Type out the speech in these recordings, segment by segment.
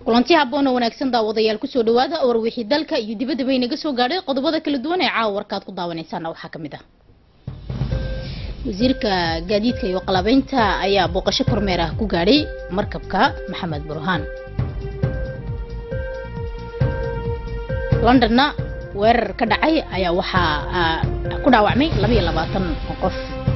kulanti habboon oo wanaagsan daawadayaal kusoo dhawaada warwixii dalka iyo dibadda bay naga soo gaadhay qodobada kala duwan ee caawa warkaad ku daawanaysaana waxaa ka mid ah wasiirka gaadiidka iyo qalabeynta ayaa booqasho kormeer ah ku gaadhay markabka maxamed burhaan londonna weerar ka dhacay ayaa waxaa ku dhaawacmay labaiyo labaatan qof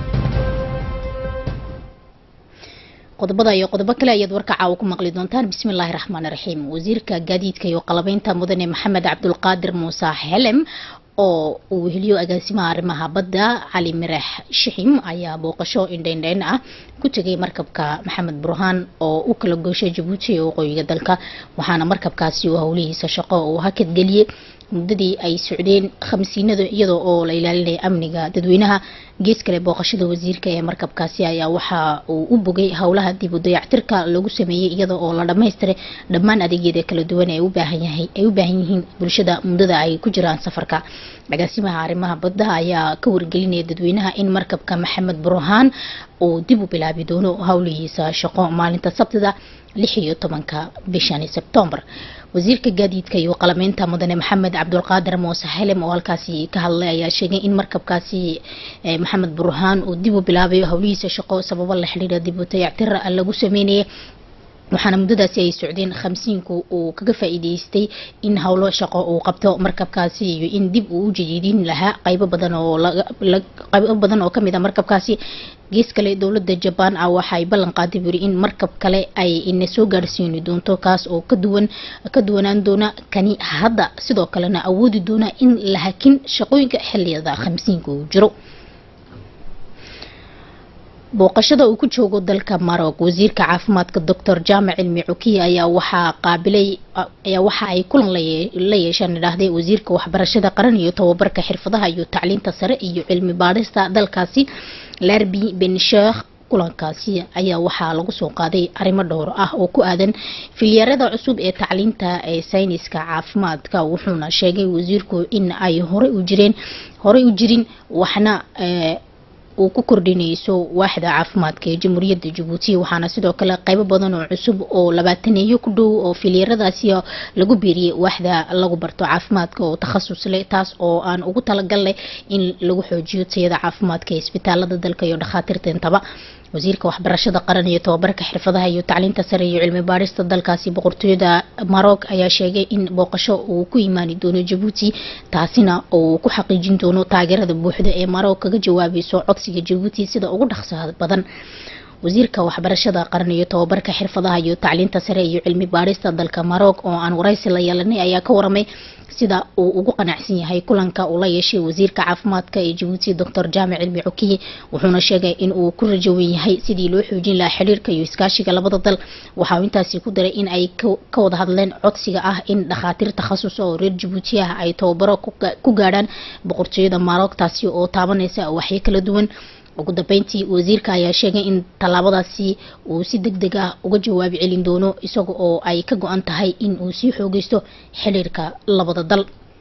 qodobada iyo qodobo kale ayaad warka caawa ku maqli doontaan bismillaahi raxmaani raxiim wasiirka gaadiidka iyo qalabeynta mudane maxamed cabdulqaadir muuse xelem oo uu weheliyo agaasimaha arrimaha badda cali mirax shixim ayaa booqasho indheindheyn ah ku tegay markabka maxamed burhaan oo u kala gooshay jabuuti ee waqooyiga dalka waxaana markabkaasi uu howlihiisa shaqo uu hakadgeliyey muddadii ay socdeen khamsiinada iyadoo oo la ilaalinaya amniga dadweynaha gees kale booqashada wasiirka ee markabkaasi ayaa waxa uu u bogay howlaha dib u dayactirka lagu sameeyey iyada oo la dhamaystiray dhammaan adeegyada kala duwan ee ubaahanyahay ay u baahan yihiin bulshada muddada ay ku jiraan safarka agaasimaha arrimaha badda ayaa ka wargelinaya dadweynaha in markabka maxamed burhaan uu dib u bilaabi doono howlihiisa shaqo maalinta sabtida lix iyo tobanka bishani sebtembar wasiirka gaadiidka iyo qalameynta mudane maxamed cabdulqaadir muuse xelem oo halkaasi ka hadlay ayaa sheegay in markabkaasi maxamed burhaan uu dib u bilaabayo howlihiisa shaqo sababo la xidhiira dib u dayactir lagu sameynayay waxaana muddadaasi ay socdeen khamsiinku uu kaga faa'iideystay in howlo shaqo uu qabto markabkaasi iyo in dib uu u jadiidin lahaa qaybo badan oo qaybo badan oo kamid a markabkaasi gees kale dowladda jabaan ah waxaay ballan qaaday buri in markab kale ay ina soo gaarsiini doonto kaas oo ka duwan ka duwanaan doona kani hadda sidoo kalena awoodi doona in la hakin shaqooyinka xiliyada khamsiinka uu jiro booqashada uu ku joogo dalka marog wasiirka caafimaadka doctor jaamac cilmi cukiya ayaa waxaa qaabilay ayaa waxa ay kulan la yeesheen idhaahday wasiirka waxbarashada qaran iyo tababarka xirfadaha iyo tacliinta sare iyo cilmi baadhista dalkaasi larbi ben sheekh kulankaasi ayaa waxaa lagu soo qaaday arrimo dhowr ah oo ku aadan filyarada cusub ee tacliinta ee sayniska caafimaadka wuxuuna sheegay wasiirku in ay horey u jireen horey u jirin waxna uu ku kordhinayso waaxda caafimaadka ee jamhuuriyadda jabuuti waxaana sidoo kale qaybo badan oo cusub oo labaataneeyo ku dhow oo filyaradaasi lagu biiriyey waaxda lagu barto caafimaadka oo takhasus leh taas oo aan ugu talagalnay in lagu xoojiyo tayada caafimaadka ee isbitaalada dalka iyo dhakhaatiirta intaba wasiirka waxbarashada qaran iyo tababarka xirfadaha iyo tacliinta sare iyo cilmi baadhista dalkaasi boqortooyada marog ayaa sheegay in booqasho uu ku imaani doono jabuuti taasina uu ku xaqiijin doono taageerada buuxda ee marog kaga jawaabayso codsiga jabuuti sida ugu dhaqsaha badan wasiirka waxbarashada qaran iyo tababarka xirfadaha iyo tacliinta sare iyo cilmi baadhista dalka marog oo aan waraysi la yeelanay ayaa ka waramay sida uu ugu qanacsan yahay kulanka uu la yeeshay wasiirka caafimaadka ee jabuuti doctor jaamac cilmi cukiye wuxuuna sheegay in uu ku rajawan yahay sidii loo xoojin lahaa xiriirka iyo iskaashiga labada dal waxaa intaasi ku daray in ay ka wada hadleen codsiga ah in dhakhaatiir takhasus oo reer jabuuti ah ay tababaro ku gaadhaan boqortooyada marog taasi oo taabanaysa waxyo kala duwan ugu dambeyntii wasiirka ayaa sheegay in tallaabadaasi uu si deg deg ah uga jawaabi celin doono isaga oo ay ka go-an tahay in uu sii xoogeysto xiriirka labada dal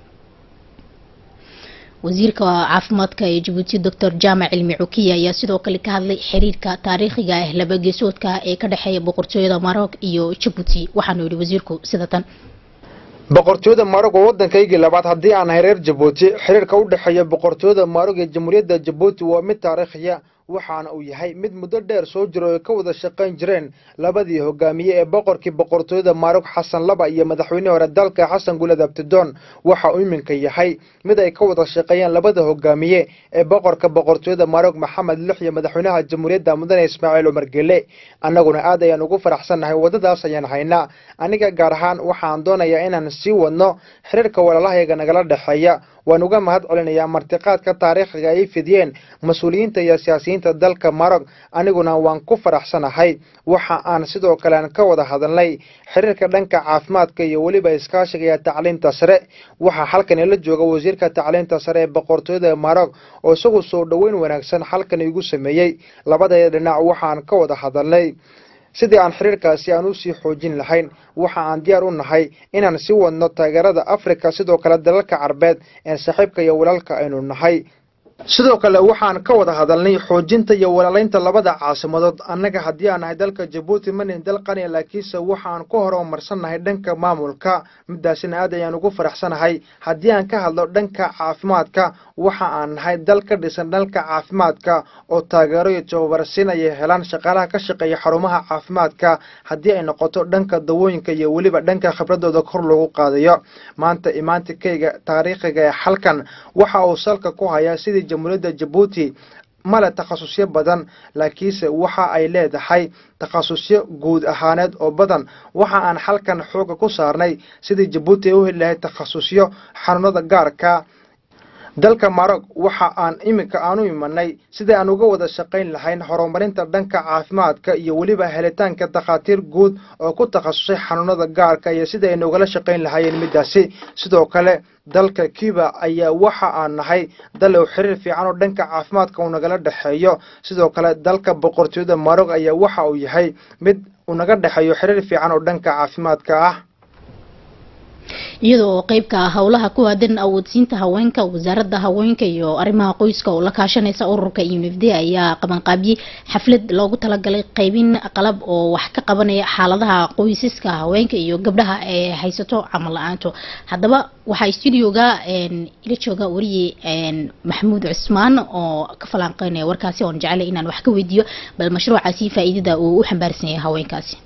wasiirka caafimaadka ee jabuuti doctor jaamac cilmi cukiya ayaa sidoo kale ka hadlay xiriirka taariikhiga ah labageesoodka ee ka dhexeeya boqortooyada marog iyo jabuuti waxaanu yihi wasiirku sida tan boqortooyada maarog oo waddankaygii labaad haddii aan ahay reer jabuuti xiriirka u dhexeeya boqortooyada maarog ee jamhuuriyadda jabuuti waa mid taariikhiya waxaana uu yahay mid muddo dheer soo jiro ay ka wada shaqayn jireen labadii hogaamiye ee boqorkii boqortooyada maarog xasan laba iyo madaxweynihii hore dalka xasan gulad abtidoon waxa uu iminka yahay mid ay ka wada shaqeeyeen labada hogaamiye ee boqorka boqortooyada maarog maxamed lix iyo madaxweynaha jamhuuriyadda mudane ismaaciil umar gele annaguna aad ayaan ugu faraxsannahay waddadaas ayaan haynaa aniga gaar ahaan waxaan doonayaa inaan sii wadno xiriirka walaalahayaga nagala dhexeeya waan uga mahad celinayaa martiqaadka taariikhiga ay fidiyeen mas-uuliyiinta iyo siyaasiyiinta dalka marog aniguna waan ku faraxsanahay waxa aan sidoo kale aan ka wada hadalnay xiriirka dhanka caafimaadka iyo weliba iskaashiga iyo tacliinta sare waxaa halkan ila jooga wasiirka tacliinta sare ee boqortooyada marog oo isagu soo dhoweyn wanaagsan halkan igu sameeyey labadaya dhinac waxaan ka wada hadalnay sidii aan xiriirkaasi aan usii xoojin lahayn waxa aan diyaar u nahay inaan sii wadno taageerada afrika sidoo kale dalalka carbeed ee saaxiibka iyo walaalka aynu nahay sidoo kale waxaan ka wada hadalnay xoojinta iyo walaalaynta labada caasimadood annaga haddii aan nahay dalka jabuuti manin dal qaniya laakiinse waxaan ku horumarsannahay dhanka maamulka midaasina aad ayaan ugu faraxsanahay haddii aan ka hadlo dhanka caafimaadka waxa aan nahay dal ka dhisan dhanka caafimaadka oo taageero iyo tababarsiin ayay helaan shaqaalaha ka shaqeeya xarumaha caafimaadka haddii ay noqoto dhanka dawooyinka iyo weliba dhanka khibradooda kor loogu qaadayo maanta imaantikayga taariikhiga ee xalkan waxa uu salka ku hayaa sidii jamhuuriyadda jabuuti male takhasusyo badan laakiinse waxa ay leedahay takhasusyo guud ahaaneed oo badan waxa aan xalkan xooga ku saarnay sidii jabuuti ay u heli lahayd takhasusyo xanuunada gaarka dalka marog waxa aan iminka aan u imanay sidai aan uga wada shaqayn lahayn horumarinta dhanka caafimaadka iyo weliba helitaanka takhaatiir guud oo ku takhasusay xanuunada gaarka iyo sida ay nogala shaqayn lahaayeen midaasi sidoo kale dalka cuba ayaa waxa aan nahay dal uu xiriir fiican oo dhanka caafimaadka uu nagala dhexeeyo sidoo kale dalka boqortooyada marog ayaa waxa uu yahay mid uu naga dhexeeyo xiriir fiican oo dhanka caafimaadka ah iyada oo qeybka ah howlaha ku aadan awoodsiinta haweenka wasaaradda haweenka iyo arrimaha qoyska oo la kaashanaysa ururka unifd ayaa qabanqaabiyey xaflad loogu talagalay qeybin qalab oo wax ka qabanaya xaaladaha qoysaska haweenka iyo gabdhaha ee haysato camal la-aanto haddaba waxaa studioga ila jooga wariye maxamuud cusmaan oo ka falanqeynaya warkaasi oon jecelay inaan wax ka weydiiyo bal mashruucaasi faa-iidada uu u xambaarsan yahay haweenkaasi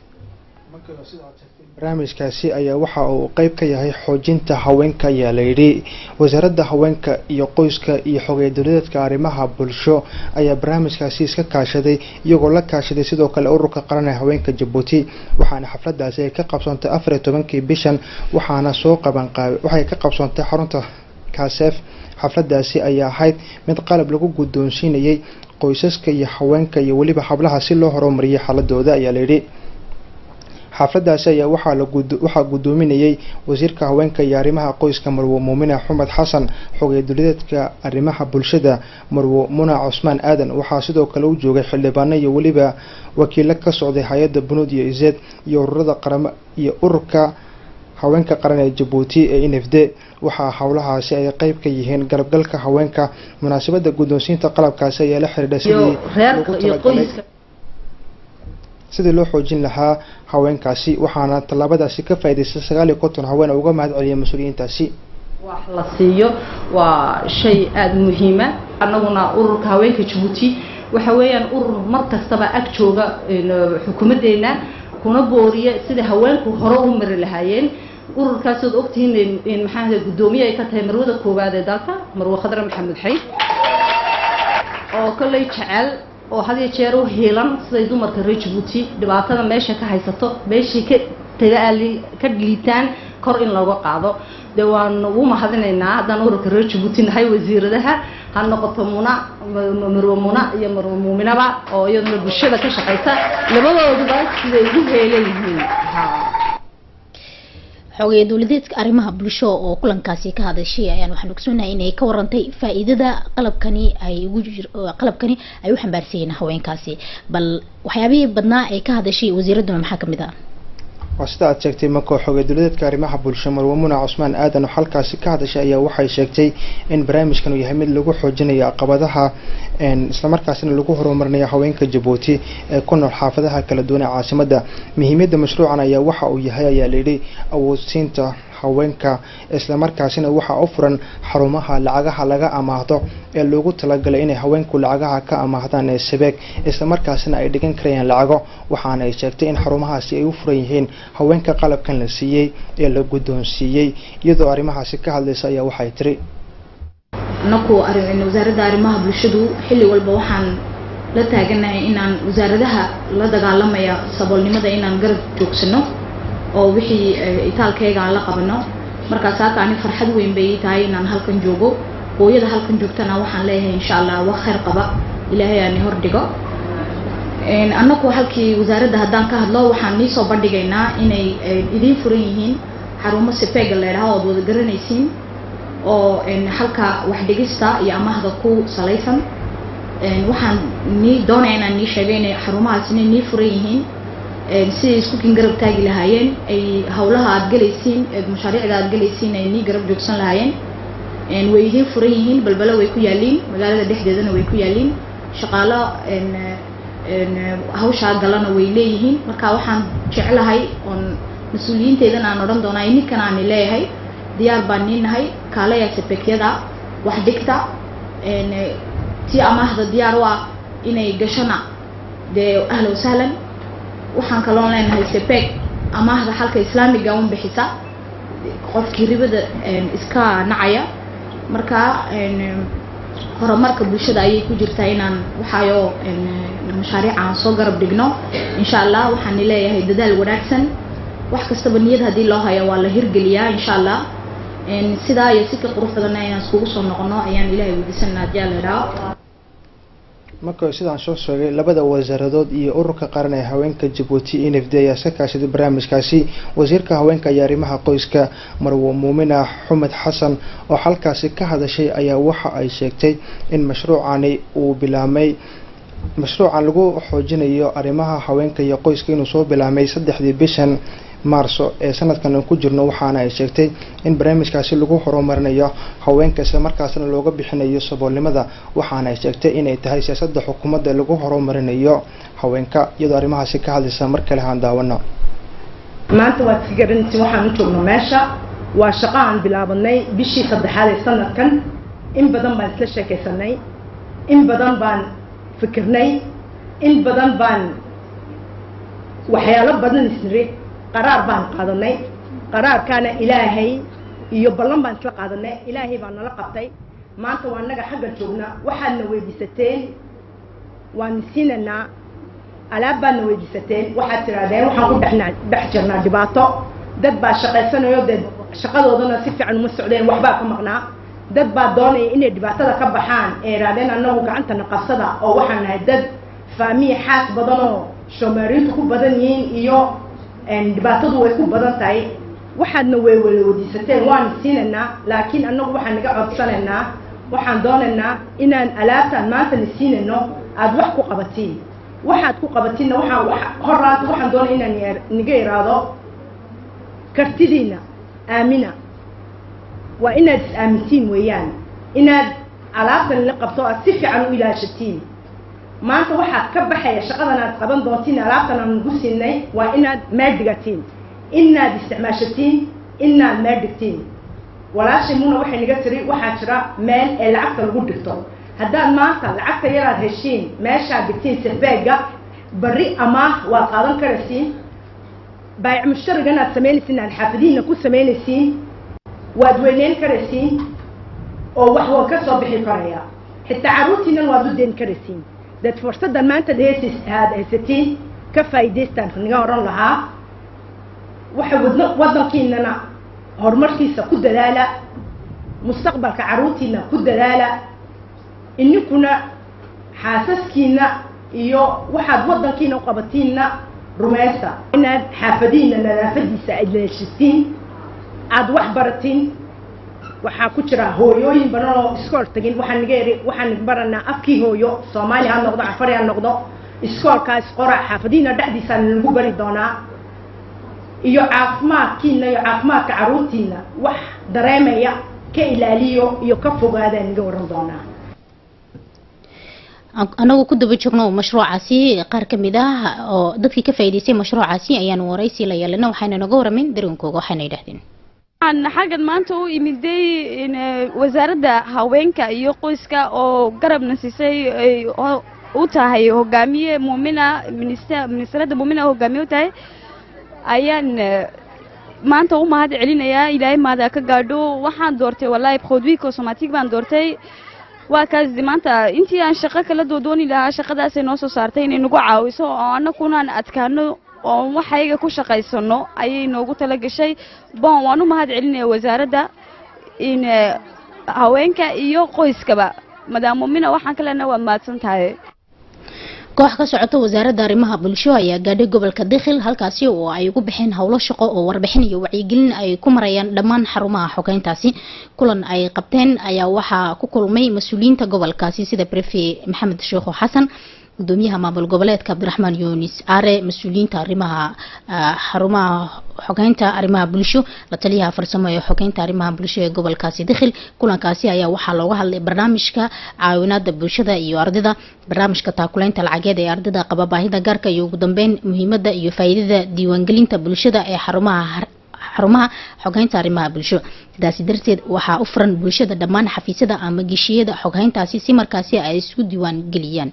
barnaamijkaasi ayaa waxa uu qeyb ka yahay xoojinta haweenka ayaa layidhi wasaaradda haweenka iyo qoyska iyo xogey dowladeedka arrimaha bulsho ayaa barnaamijkaasi iska kaashaday iyagoo la kaashaday sidoo kale ururka qaran ee haweenka jabuuti waxaana xafladaasi ay ka qabsoontay afar iyo tobankii bishan waxaana soo qabanqaabay waxay ka qabsoontay xarunta kaaseef xafladaasi ayaa ahayd mid qalab lagu guddoonsiinayay qoysaska iyo haweenka iyo weliba hablaha si loo horumariyay xaaladooda ayaa layidhi xaafladaasi ayaa waxaa waxaa guddoominayay wasiirka haweenka iyo arrimaha qoyska marwo muumine xumed xasan xogey dowladeedka arrimaha bulshada marwo muna cusmaan aadan waxaa sidoo kale u joogay xildhibaano iyo weliba wakiilo ka socday hay-adda bunuud iyo izeed iyo ururada qaramo iyo ururka haweenka qaran ee jabuuti ee n f d waxaa howlahaasi ay qeyb ka yihiin galabgalka haweenka munaasabada guddoonsiinta qalabkaasi ayaa la xidhiidha sidii loogu talagalay sidii loo xoojin lahaa haweenkaasi waxaana tallaabadaasi ka faa'idaystay sagaal iyo konton haween oo uga mahad celiyay mas-uuliyiintaasi wax la siiyo waa shay aada muhiima annaguna ururka haweenka jabuuti waxa weeyaan urur mar kastaba ag jooga xukuumaddeena kuna booriya sida haweenku hore u mari lahaayeen ururkaasood ogtihiin maxaa guddoomiye ay ka tahay marwada koowaad ee dalka marwe khadre maxamed xayd oo kolley jecel oo had iyo jeer u hiilan siday dumarka reer jabuuti dhibaatada meesha ka haysato meeshay ka tagaali ka liitaan kor in looga qaado dee waan ugu mahadinaynaa haddaan ururka reer jabuuti nahay wasiiradaha ha noqoto muna marwe muna iyo marwe muuminaba oo iyaduna bulshada ka shaqaysa labadooduba siday ugu heelan yihiin xoogaya dowladeedka arrimaha bulsho oo kulankaasi ka hadashay ayaan waxaan ogsoonahay inay ka warantay faa-iidada qalabkani ay ugu qalabkani ay u xambaarsanyiin haweenkaasi bal waxyaabihii badnaa ay ka hadashay wasiiradduna maxaa kamid ah waa sida aad sheegtay markoo xogey dowladeedka arrimaha bulsho marwe muna cusmaan aadan oo halkaasi ka hadashay ayaa waxay sheegtay in barnaamijkan uu yahay mid lagu xoojinayo caqabadaha islamarkaasina lagu horumarinayo haweenka jabuuti ee ku nool xaafadaha kala duwan ee caasimadda muhiimiyadda mashruucan ayaa waxa uu yahay ayaa layidhi awoodsiinta haweenka islamarkaasina waxaa u furan xarumaha lacagaha laga amaahdo ee loogu talagalay inay haweenku lacagaha ka amaahdaan ee sabeeg islamarkaasina ay dhigan karayaan lacago waxaana ay sheegtay in xarumahaasi ay u furan yihiin haweenka qalabkan la siiyey ee la guddoonsiiyey iyadoo arrimahaasi ka hadlaysa ayaa waxay tiri anaku wasaaradda arrimaha bulshadu xilli walba waxaan la taaganahay inaan wasaaradaha la dagaalamaya saboolnimada inaan garab joogsano oo wixii itaalkayga aan la qabano markaas halka ani farxad weyn bay ii tahay inaan halkan joogo hooyada halkan joogtana waxaan leeyahay insha allah wax khayr qaba ilaahay aani hordhigo annaku halkii wasaaradda haddaan ka hadlo waxaan niisoo bandhigaynaa inay idiin furan yihiin xarumo sifeega la idhaho ood wada garanaysiin oo halka wax dhigista iyo amahda ku salaysan waxaan nii doonaya inaan nii sheegay inay xarumahaas inay nii furan yihiin siday iskukin garab taagi lahaayeen ay hawlaha aada gelaysiin mashaariicda aada gelaysiin ay nii garab joogsan lahaayeen way idiin furan yihiin balbalo way ku yaaliin magaalada dhexdeedana way ku yaaliin shaqaalo hawshaa galana way leeyihiin marka waxaan jeclahay oon mas-uuliyiinteedan aan odhan doonaa ininkan aani leeyahay diyaar baan niinahay kaalaya sepekyada wax dhigta ti amaahda diyaar u ah inay gashona dee ahla wasahlan waxaan kaloon leenahay sepeg amaahda xalka islaamiga un bixisa qofkii ribada iska nacaya marka horumarka bulshada ayay ku jirtaa inaan waxaayo mashaariic aan soo garab dhigno insha allah waxaan leeyahay dadaal wanaagsan wax kastaba niyad haddii loo hayo waa la hirgeliyaa insha allah sidaa iyo si ka qurux badanna inaan iskugu soo noqono ayaan ilahay weydiisanaa haddii ala idhaho marka sidaan soo sheegay labada wasaaradood iyo ururka qaran ee haweenka jabuuti n f d ayaa iska kaashaday barnaamijkaasi wasiirka haweenka iyo arrimaha qoyska marwo muumina xumed xasan oo halkaasi ka hadashay ayaa waxa ay sheegtay in mashruucani uu bilaamay mashruucan lagu xoojinayo arrimaha haweenka iyo qoyska inuu soo bilaamay saddexdii bishan maarso ee sanadkan aan ku jirno waxaana ay sheegtay in barnaamijkaasi lagu horumarinayo haweenka isla markaasna looga bixinayo saboolnimada waxaana ay sheegtay inay tahay siyaasadda xukuumadda lagu horumarinayo haweenka iyadoo arrimahaasi ka hadlaysa mar kale haan daawano maanta waad ka garanaysa waxaan u joogno meesha waa shaqo aan bilaabanay bishii saddexaad ee sanadkan in badan baan isla sheekaysanay in badan baan fikirnay in badan baan waxyaalo badan isniri qaraar baan qaadanay qaraarkaana ilaahay iyo ballan baan isla qaadanay ilaahay baa nala qabtay maanta waa naga xagga joogna waxaadna weydiisateen waana siinaynaa alaab baadna weydiisateen waxaad tidhaahdeen waxaan ku dhexnaa dhex jirnaa dhibaato dad baa shaqaysanayo dee shaqadoodana si fiican uma socdeen waxbaa ka maqnaa dad baa doonaya inay dhibaatada ka baxaan ee idhaahdeen annagu gacantana qabsada oo waxaan nahay dad faamiya xaas badanoo soomaaliyiintu ku badan yihiin iyo dhibaatadu way ku badan tahay waxaadna way wada wadiisateen waana siinaynaa laakiin annagu waxaan naga codsanaynaa waxaan doonaynaa inaan alaabtaan maantana siinayno aada wax ku qabatiin waxaad ku qabatinna waxaan horaanta waxaan doonaya inaan niga iraado kartidiina aamina waa inaad is aamintiin weeyaan inaad alaabtan la qabto aad si fiican u ilaashatiin maanta waxaad ka baxaya shaqadan aad qaban doontiin alaabtan aan nagu siinay waa inaad meel dhigatiin inaad isticmaashatiin inaad meel dhigtiin walaashay muna waxay naga tiri waxaa jira meel ee lacagta lagu dhigto haddaad maanta lacagta yaraad heshiin meeshaad dhigtiin sefeega bari amaah waad qaadan karaysiin baayic mushtarigan aad samaynaysiin aad xaafadihiina ku samaynaysiin waad weyneyn karaysiin oo wax waa ka soo bixi karaya xitaa carruurtiinan waad u deyn karaysiin dad fursaddan maanta dheesis aad haysatiin ka faa'iidaystaan naga oran lahaa waxa wadna waddankiinana horumarkiisa ku dadaala mustaqbalka carruurtiina ku dadaala ininkuna xaasaskiina iyo waxaad waddankiina u qabatiinna rumaysta inaad xaafadihiina nadaafadiisa aad leeshatiin aada wax baratiin waxaa ku jira hooyooyin badan oo iskool tagin waxaan naga eri waxaan baranaa afkii hooyo soomaali ha noqdo cafari ha noqdo iskoolkaas qora xaafadihiina dhexdiisaa lagu bari doonaa iyo caafimaadkiina iyo caafimaadka carruurtiina wax dareemaya ka ilaaliyo iyo ka fogaadaan naga waran doonaa anagoo ku daba joogno mashruucaasi qaar ka mid ah oo dadkii ka faa'iidaystay mashruucaasi ayaanu waraysi la yeelana waxayna naga waramin dareenkooga waxayna yidhahdeen waxaan xaggan maanta u imiday wasaaradda haweenka iyo qoyska oo garabna siisay u tahay hogaamiye muumina ministarada muumina hogaamiye u tahay ayaan maanta u mahad celinayaa ilaahay maada ka gaadho waxaan doortay wallahi produit cosmatic baan doortay waa kaas maanta intii aan shaqo kala doodooni lahaa shaqadaasay noo soo saartay inay nagu caawiso oo annagunaan adkaano oo waxayga ku shaqaysano ayay noogu tala gashay bon waan u mahad celinaya wasaaradda in haweenka iyo qoyskaba madaam muumina waxaan ka leenahay waad mahadsan tahay koox ka socota wasaaradda arrimaha bulsho ayaa gaadhay gobolka dakhil halkaasi oo ay ugu baxeen howlo shaqo oo warbixin iyo wacyigelin ay ku marayaan dhammaan xarumaha xogeyntaasi kulan ay qabteen ayaa waxaa ku kulmay mas-uuliyiinta gobolkaasi sida brefe maxamed sheekho xasan gudoomiyaha maamul goboleedka cabdiraxmaan yunis are mas-uuliyiinta arrimaha xarumaha xogeynta arrimaha bulsho la taliyaha farsamo ee xogeynta arrimaha bulsho ee gobolkaasi dakhil kulankaasi ayaa waxaa looga hadlay barnaamijka caawinaada bulshada iyo ardayda barnaamijka taakuleynta lacageed ee ardayda qaba baahida gaarka iyo ugu dambeyn muhiimada iyo faa'iidada diiwaangelinta bulshada ee xarumaha xarumaha xogeynta arrimaha bulsho sidaasi darteed waxaa u furan bulshada dhammaan xafiisyada ama geshiyada xogheyntaasi si markaasi ay isku diiwaan geliyaan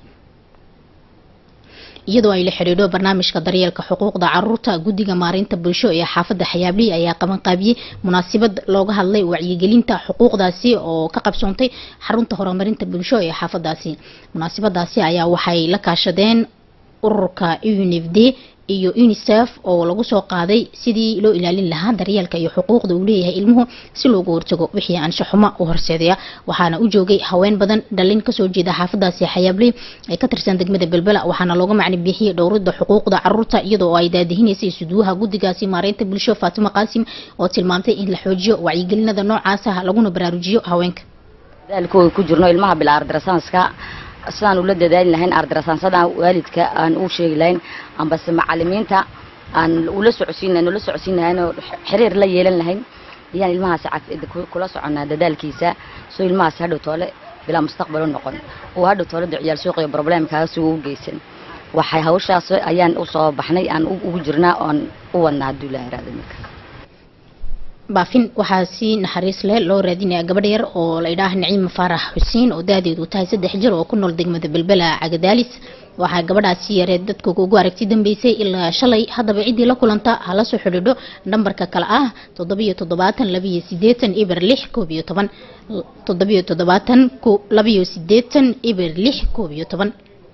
iyadoo ay la xidhiidho barnaamijka daryeelka xuquuqda caruurta guddiga maareynta bulsho ee xaafadda xayaabley ayaa qabanqaabiyey munaasabad looga hadlay wacyigelinta xuquuqdaasi oo ka qabsoontay xarunta horumarinta bulsho ee xaafadaasi munaasabadaasi ayaa waxay la kaashadeen ururka unfd iyo unicef oo lagu soo qaaday sidii loo ilaalin lahaa daryeelka iyo xuquuqda uu leeyahay ilmuhu si loogu hortago wixii anshaxumo u horseedaya waxaana u joogay haween badan dhalin kasoo jeeda xaafadaasi xayaabley ee ka tirsan degmada belbela waxaana looga macni bixiyey dhowrida xuquuqda caruurta iyadoo ay daadihinaysay suduwaha guddigaasi maareynta bulsho faatimo qaasim oo tilmaamtay in la xoojiyo wacyigelinada noocaasa laguna baraarujiyo haweenka dadaalkooda ku jirno ilmaha bilaardarasaanska sidaan ula dadaali lahayn ardarasaansada waalidka aan u sheegi lahayn ambase macalimiinta aan ula socodsiin lahayn ula socodsiin lahayn oo xiriir la yeelan lahayn ayaan ilmahaasi kula soconaa dadaalkiisa soo ilmahaasi hadhow toole bilaa mustaqbal u noqon uu hadhow toole ciyaal suuqiyo problemkaasi uu u geysan waxay hawshaas ayaan usoo baxnay aan ugu jirnaa oon u wadnaa hadduu ilaha iraada marka baafin waxaa si naxariis leh loo raadinaya gabadh yar oo la idhaah naciima faarax xuseen oo daadeedu tahay saddex jir oo ku nool degmada belbela cagadaalis waxaa gabadhaasi yareed dadka ugu aragti dambeysay ilaa shalay haddaba ciddii la kulanta hala soo xidhiidho nambarka kale ah toddobiyo toddobaatan labiyo sideetan iber lix koob iyo toban toddobiyo toddobaatan labiyo sideetan iber lix koob iyo toban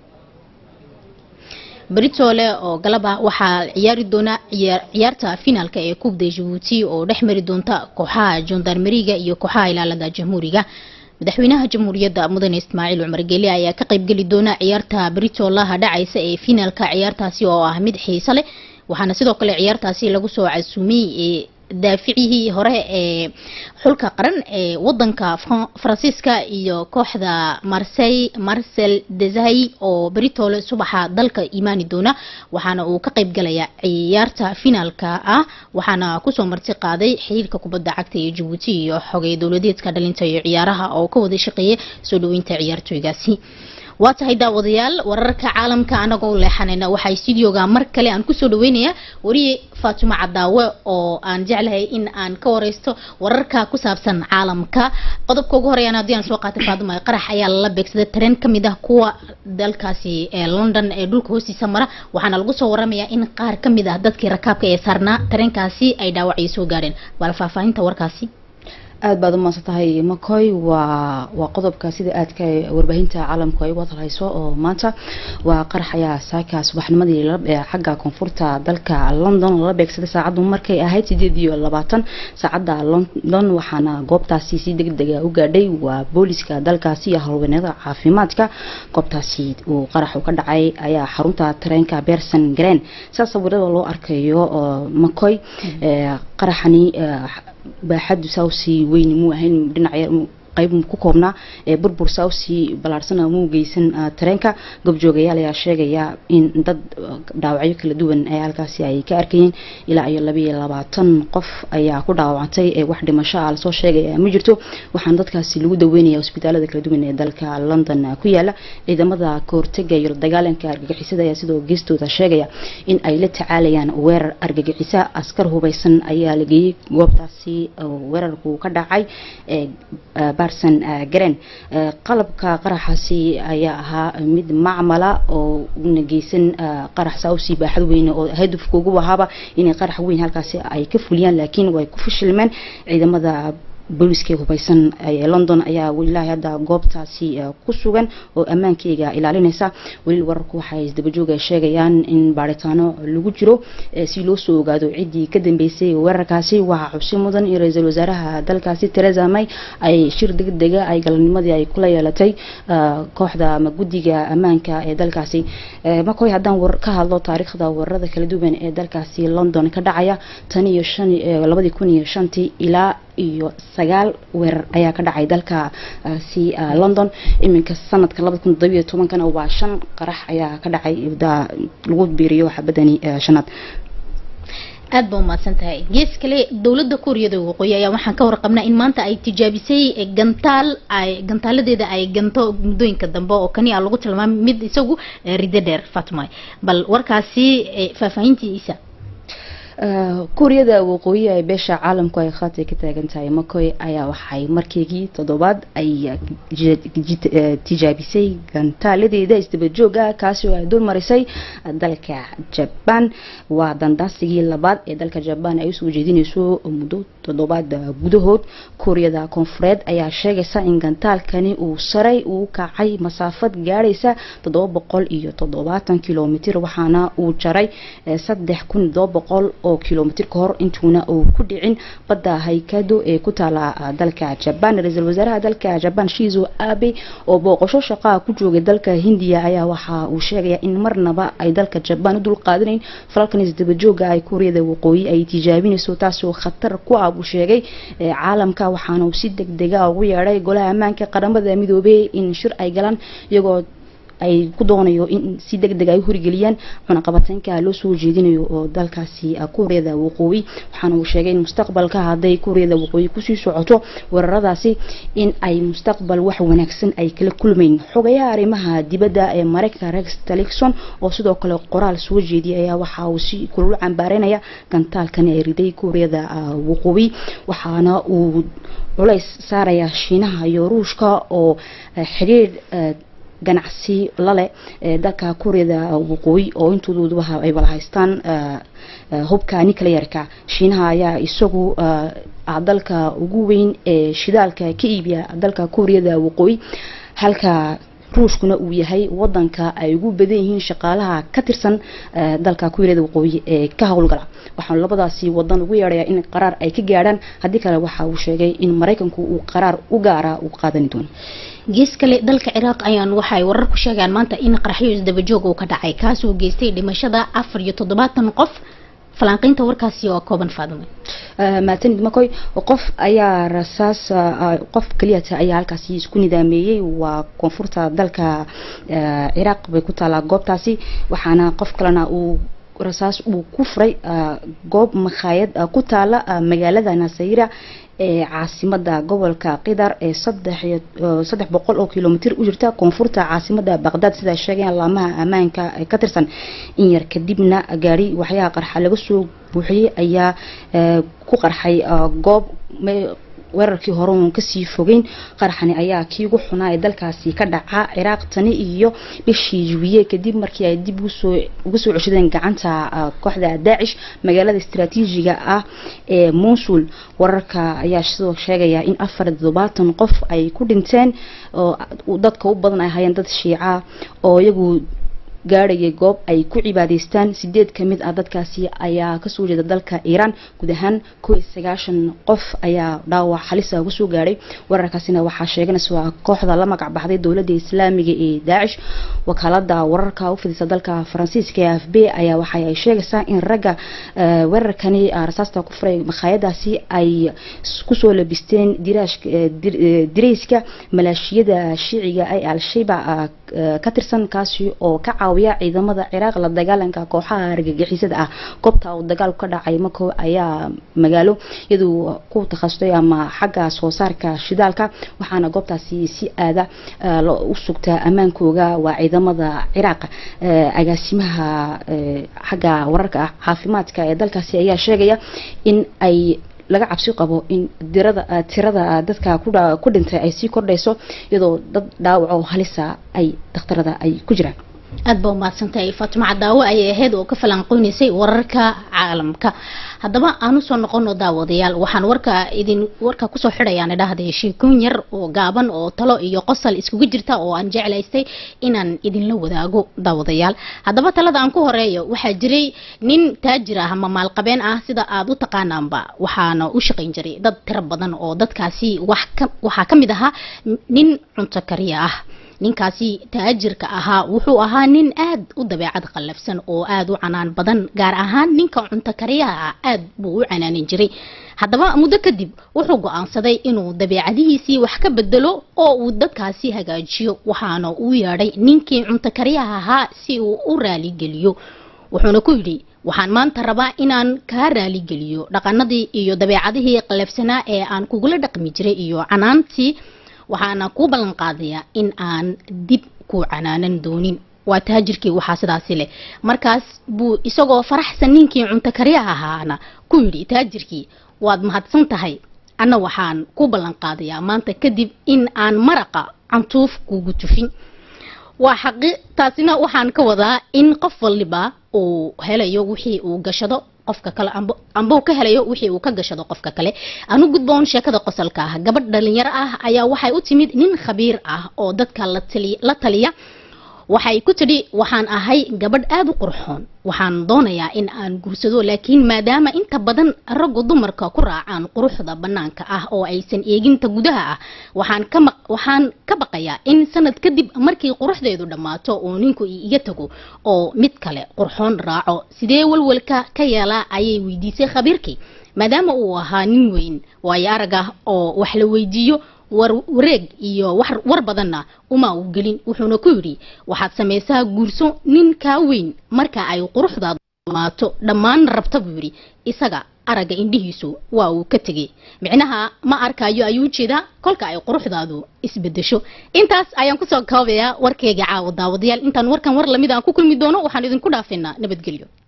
beritoole oo galab ah waxaa ciyaari doona ciyaarta finaalka ee kubda jabuuti oo dhex mari doonta kooxaha jondarmeriga iyo kooxaha ilaalada jamhuuriga madaxweynaha jamhuuriyadda mudane ismaaciil cumar geeli ayaa ka qaybgeli doona ciyaarta beritoolaha dhacaysa ee finaalka ciyaartaasi oo ah mid xiiso leh waxaana sidoo kale ciyaartaasi lagu soo casuumiyey daaficihii hore ee xulka qaran ee wadanka faransiiska iyo kooxda marsey marcel desai oo beritoole subaxa dalka imaani doona waxaana uu ka qayb galaya ciyaarta finaalka ah waxaana kusoo marti qaaday xiriirka kubadda cagta ee jabuuti iyo xogay dowladeedka dhalinta iyo ciyaaraha oo ka wada shaqeeya soo dhaweynta ciyaartooygaasi waa tahay daawadayaal wararka caalamka anagoo leexanayna waxaa studioga mar kale aan kusoo dhaweynaya wariye faatimo cadaawe oo aan jeclahay in aan ka wareysto wararka ku saabsan caalamka qodobka ugu horeeyaan haddii aan soo qaatay faatimo qarax ayaa lala beegsaday tareen ka mid ah kuwa dalkaasi ee london ee dhulka hoostiisa mara waxaana lagu soo waramayaa in qaar ka mid ah dadkii rakaabka ee saarnaa tareenkaasi ay dhaawacyo soo gaadheen bal faahfaahinta warkaasi aad baad u maadsan tahay makoy waa waa qodobka sida aadka warbaahinta caalamku ay u wadalhayso oo maanta waa qarax ayaa saaka subaxnimadii ee xagga koonfurta dalka london lala beegsaday saacaddu markay ahayd sideed iyo labaatan saacadda london waxaana goobtaasi si degdega u gaadhay waa booliska dalkaasi iyo howlwaneeda caafimaadka goobtaasi uu qaraxu ka dhacay ayaa xarunta tareenka berson green saa sawirada loo arkayo makoy qaraxani baaxadu saawsi weyni muu ahayn dhinaca qayb ku koobnaa ee burbur saawsi ballaarsana muu geysan tareenka gobjoogayaal ayaa sheegaya in dad dhaawacyo kala duwan ee halkaasi ay ka arkayeen ilaa iyo labayo labaatan qof ayaa ku dhaawacantay ee wax dhimasho ah lasoo sheegaya ma jirto waxaana dadkaasi lagu daweynaya hospitaalada kala duwan ee dalka london ku yaala ciidamada kahortega iyo dagaalanka argagixisada ayaa sidoo geestooda sheegaya in ay la tacaalayaan weerar argagixisa askar hubeysan ayaa la geeyey goobtaasi weerarku ka dhacay barson garen qalabka qaraxaasi ayaa ahaa mid macmala oo una geysan qarax saawsi baaxad weyne oo hadafka ugu ahaaba inay qarax weyn halkaasi ay ka fuliyaan laakiin way ku fashilmeen ciidamada booliska hubeysan ee london ayaa ilaahay hadda goobtaasi ku sugan oo ammaankeyga ilaalinaysa weli wararku waxay isdabajooga sheegayaan in baaritaano lagu jiro si loo soo ogaado ciddii ka dambeysay weerarkaasi waxaa xusi mudan in ra-iisul wasaaraha dalkaasi teresa may ay shir degdega ay galabnimadii ay kula yeelatay kooxda ama guddiga ammaanka ee dalkaasi makoy haddaan war ka hadlo taariikhda weerarada kala duwan ee dalkaasi london ka dhacaya tan iyo shan labadii kun iyo shantii ilaa iyo sagaal weerar ayaa ka dhacay dalka si london iminka sanadka labada kun toddobiyo tobankana waa shan qarax ayaa ka dhacay lagu biiriyo xabadani shanaad aad ba umahadsan tahay gees kale dowladda kuuriyada waqooyi ayaa waxaan ka warqabnaa in maanta ay tijaabisay gantaal ay gantaaladeeda ay ganto muddooyinka dambe oo kani a lagu tilmaamay mid isagu riddo dheer fatma bal warkaasi faahfaahintiisa kuuriyada waqooyi ee beesha caalamku ay khaatay ka taagan tahay makoy ayaa waxay markeygii toddobaad ay tijaabisay gantaaladeeda isdabajooga kaasi oo ay dul marisay dalka jabaan waa dandaasigii labaad ee dalka jabaan ay usoo jeedinayso muddo toddobaad gudahood kuuriyada koonfureed ayaa sheegaysa in gantaalkani uu saray uu kacay masaafad gaadhaysa toddoba boqol iyo toddobaatan kilomitr waxaana uu jaray saddex kun todoba boqol oo kilomitr ka hor intuuna uu ku dhicin badda haykado ee ku taala dalka jabaan ra-iisul wasaaraha dalka jabaan shizo abe oo booqasho shaqaa ku joogay dalka hindiya ayaa waxa uu sheegaya in marnaba ay dalka jabaan u dul qaadanayn falalkan isdabajooga ay kuuriyada waqooyi ay tijaabinayso taasoo khatar ku ah buu sheegay caalamka waxaana uu si deg dega ugu yeedhay golaha ammaanka qaramada midoobey in shir ay galaan iyagoo ay ku doonayo in si deg deg ay u horigeliyaan cunaqabateynka loo soo jeedinayo oo dalkaasi kuuriyada waqooyi waxaana uu sheegay in mustaqbalka hadday kuuriyada waqooyi kusii socoto weeraradaasi in ay mustaqbal wax wanaagsan ay kala kulmayn xogayaha arrimaha dibadda ee mareykanka rex tillerson oo sidoo kale qoraal soo jeediyay ayaa waxa uu si kulul cambaareynaya gantaalkan ee riday kuuriyada waqooyi waxaana uu culays saaraya shiinaha iyo ruushka oo xiriir ganacsi lale ee dalka kuuriyada waqooyi oo intooduba ay wada haystaan hubka nuclearka shiinaha ayaa isagu ah dalka ugu weyn ee shidaalka ka iibiya dalka kuuriyada waqooyi halka ruushkuna uu yahay wadanka ay ugu badan yihiin shaqaalaha ka tirsan dalka kuuriyada waqooyi ee ka howlgala waxaanu labadaasi wadan ugu yeedhayaa in qaraar ay ka gaadhaan haddii kale waxa uu sheegay in maraykanku uu qaraar u gaara uu qaadani doono gees kale dalka ciraaq ayaan waxay warar ku sheegaan maanta in qaraxyo isdabajoog uu ka dhacay kaasoo geystay dhimashada afar iyo toddobaatan qof falanqeynta warkaasi oo kooban faadimo maatanid makoy qof ayaa rasaas qof keliyata ayaa halkaasi isku nidaameeyey waa koonfurta dalka ciraaq bay ku taalaa goobtaasi waxaana qof kalena uu rasaas uu ku furay goob makhaayad ku taala magaalada nasayra ee caasimada gobolka qidar ee saddex boqol oo kilomitr u jirta koonfurta caasimada baqdaad sidaa sheegayaan laamaha ammaanka ka tirsan in yar kadibna gaari waxyaha qarxa laga soo buuxiyey ayaa ku qarxay goob weerarkii hore uun kasii fogeyn qaraxani ayaa kii ugu xunaa ee dalkaasi ka dhaca ciraaq tani iyo bishii jubiye kadib markii ay dib uga soo ceshadeen gacanta kooxda daacish magaalada istaraatiijiga ah ee muusul wararka ayaa sidoo sheegaya in afar toddobaatan qof ay ku dhinteen oo dadka u badan ay hayeen dad shiica oo iyagu gaadhayay goob ay ku cibaadaystaan sideed ka mid ah dadkaasi ayaa kasoo jeeda dalka iiraan guud ahaan koo iyo sagaashan qof ayaa dhaawac halisa uga soo gaadhay wararkaasina waxaa sheeganaysa waa kooxda la magac baxday dowladda islaamiga ee daacish wakaalada wararka u fidisa dalka faransiiska ee f b ayaa waxa ay sheegaysaa in ragga weerarkani rasaasta ku furay makhaayadaasi ay kusoo labisteen dirayska maleeshiyada shiiciga ee al-shayba ka tirsan kaasi oo ka caawiya ciidamada ciraaq la dagaalanka kooxaha argagixisada ah goobta uu dagaalku ka dhacay mako ayaa magaalo iyaduu ku takhasustay ama xagga soo saarka shidaalka waxaana goobtaasi si aada u sugtaa ammaankooga waa ciidamada ciraaq agaasimaha xagga wararka caafimaadka ee dalkaasi ayaa sheegaya in ay laga cabsi qabo in dirada tirada dadka ku dhintay ay sii kordhayso iyadoo dad dhaawac oo halisa ay dhakhtarada ay ku jiraan aad ba umahadsantahay faatimo cadaawo ayay ahayd oo ka falanqeynaysay wararka caalamka haddaba aan usoo noqono daawadayaal waxaan warka idin warka kusoo xidhayaan idhahday sheekooyin yar oo gaaban oo talo iyo qosol iskugu jirta oo aan jeclaystay inaan idinla wadaago daawadayaal haddaba talada aan ku horeeyo waxaa jiray nin taajir ah ama maalqabeen ah sida aad u taqaanaanba waxaana u shaqayn jiray dad tiro badan oo dadkaasi wax ka waxaa ka mid ahaa nin cunto kariya ah ninkaasi taajirka ahaa wuxuu ahaa nin aad u dabeecad qallafsan oo aad u canaan badan gaar ahaan ninka cunto kariyaha ah aad buu u canaanin jiray haddaba muddo kadib wuxuu go-aansaday inuu dabeecadihiisii wax ka bedelo oo uu dadkaasi hagaajiyo waxaana uu yeedhay ninkii cunto kariyaha ahaa si uu u raaligeliyo wuxuuna ku yidhi waxaan maanta rabaa inaan kaa raaligeliyo dhaqanadii iyo dabeecadihii qallafsanaa ee aan kugula dhaqmi jiray iyo canaantii waxaana kuu ballan qaadayaa in aan dib ku canaanan doonin waa taajirkii waxaa sidaasi leh markaas buu isagoo faraxsan ninkii cunto kariyaha ahaana ku yidhi taajirkii waad mahadsan tahay anna waxaan ku ballan qaadayaa maanta kadib in aan maraqa cantuuf kugu tufin waa xaqi taasina waxaan ka wadaa in qof waliba uu helayo wixii uu gashado qofka kale amba uu ka helayo wixii uu ka gashado qofka kale anu gudboon sheekada qosolka ah gabadh dhalinyaro ah ayaa waxay u timid nin khabiir ah oo dadka la taliya waxay ku tidhi waxaan ahay gabadh aada u qurxoon waxaan doonayaa in aan guursado laakiin maadaama inta badan raggu dumarka ku raacaan quruxda bannaanka ah oo aysan eeginta gudaha ah waxaan ka waxaan ka baqayaa in sanad kadib markii quruxdeedu dhammaato oo ninku iga tago oo mid kale qurxoon raaco sidee walwalka ka yeelaa ayay weydiisay khabiirkii maadaama uu ahaa nin weyn waayo arag ah oo wax la weydiiyo wareeg iyo war badanna uma uu gelin wuxuuna ku yidhi waxaad samaysaa guurso nin kaa weyn marka ay quruxdaadu dhamaato dhammaan rabta buu yidhi isaga aragga indhihiisu waa uu ka tegay micnaha ma arkayo ayuu jeedaa kolka ay quruxdaadu isbedesho intaas ayaan kusoo koobayaa warkeyga caawa daawadayaal intaan warkan war lamid aan ku kulmi doono waxaan idinku dhaafaynaa nabadgelyo